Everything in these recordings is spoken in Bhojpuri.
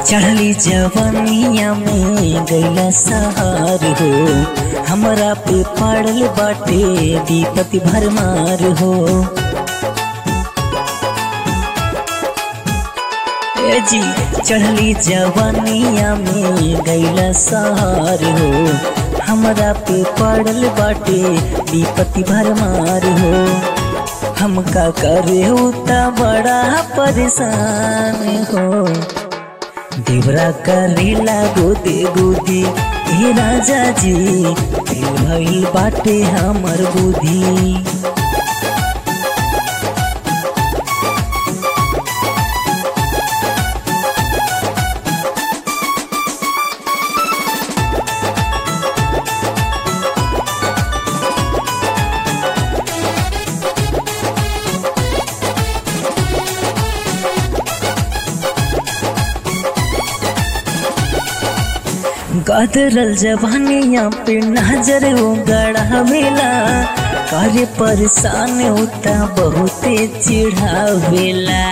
चढ़ली जवनिया में गैला सहार हो हमरा पे पड़ल बाटे विपति भरमार हो ए जी चढ़ली जवनिया में गैला सहार हो हमरा पे पड़ल बाटे विपति भरमार हो हमका करे उता बड़ा परेशान हो देवरा करेला गोदे गोदी हे राजा जी दिल भइल बाटे हमर बुद्धि गदरल जवानिया पे नजर गड़ावेला करे परेशान होता बहुते चिढ़ावेला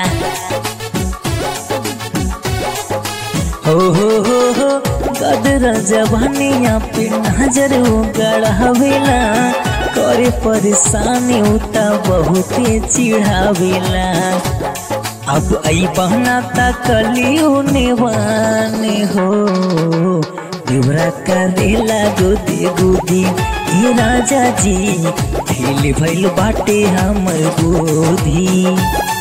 हो हो हो हो गदरल जवानिया पे नजर गड़ावेला करे परेशान होता बहुते चिढ़ावेला अब आई बहना तकलियो नेवाने हो देवरा करेला गोदी गोदी ये राजा जी खेल भइल बाटे हमर गोदी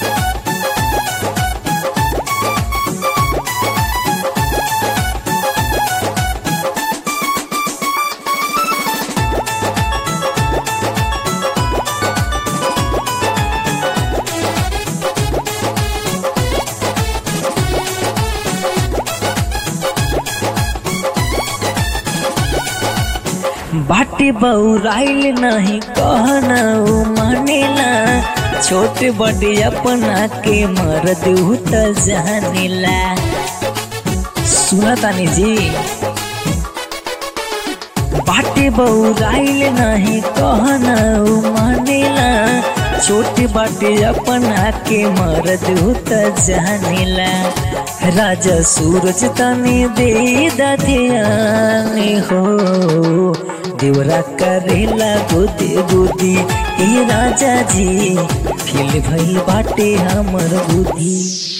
बाटे बउराइल नहीं कहना उ मानेला छोट बड़े अपना के मर्द त जानेला सुना तानी जी बाटे बउराइल नहीं कहना उ मानेला छोट बाटे अपना के मर्द त जानेला राजा सूरज तने दे ध्यान हो देवरा करेला गोदे गोदी ए राजा जी फिल भइल बाटे हमर बुद्धि